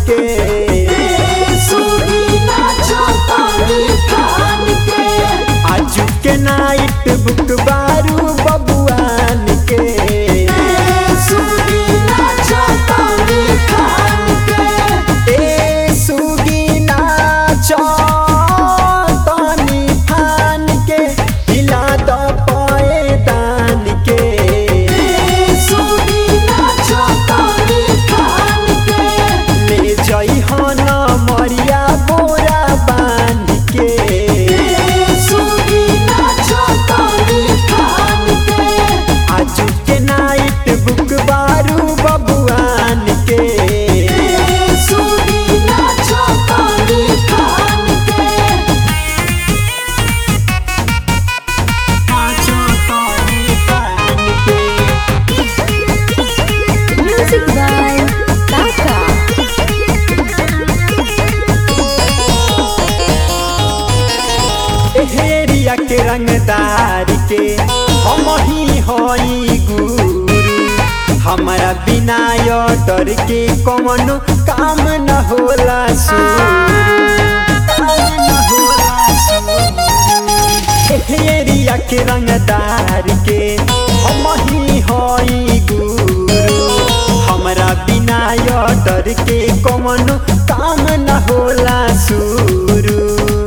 के सुनी नाचो तानी खान के आजू के नाइट बुक बारू बबुआन के सुनी नाचो तानी खान के ए सुगी नाचो तानी फान के हिला द पाए दान के सुनी नाचो तानी खान के ले जई हन मरिया बोरा बांध के सुनी नाचो तानी खान के आजू के नाइट बुक बारू बबुआन के सुनी नाचो तानी खान के नाचो तानी फान के Music by Taka. हेरिया के रंगदार के हम ही हई गुरु हमारा बिना यो डर के कौनो काम न होला हेरिया के रंगदार के हम ही हई गुरु हमारा बिना यो डर के कौनो काम न होला शुरू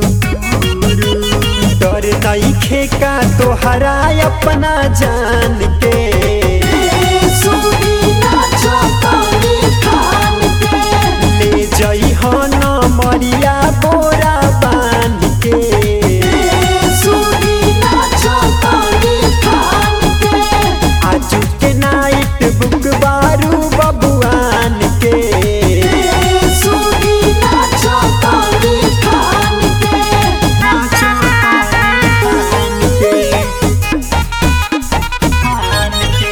डर नईखे का तोहरा अपना जान के सुनी नाचो तानी खान के ले जई हन मरिया बोरा बांध के सुनी नाचो तानी खान के आजू के नाइट बुक बारू बबुआन के सुनी नाचो तानी खान के नाचो तानी फान के, फान के।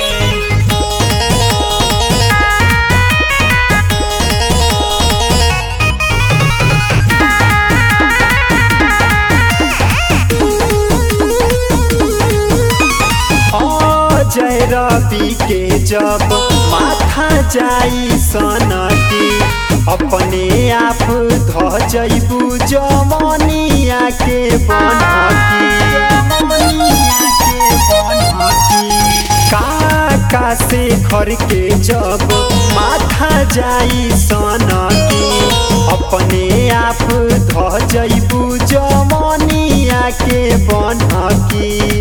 जय रवि के जब माथा जाई सनकी अपने आप ध जैबू जमनिया के बनकी काका से घर के जब माथा जाई सनकी अपने आप ध जैबू जमनिया के बनकी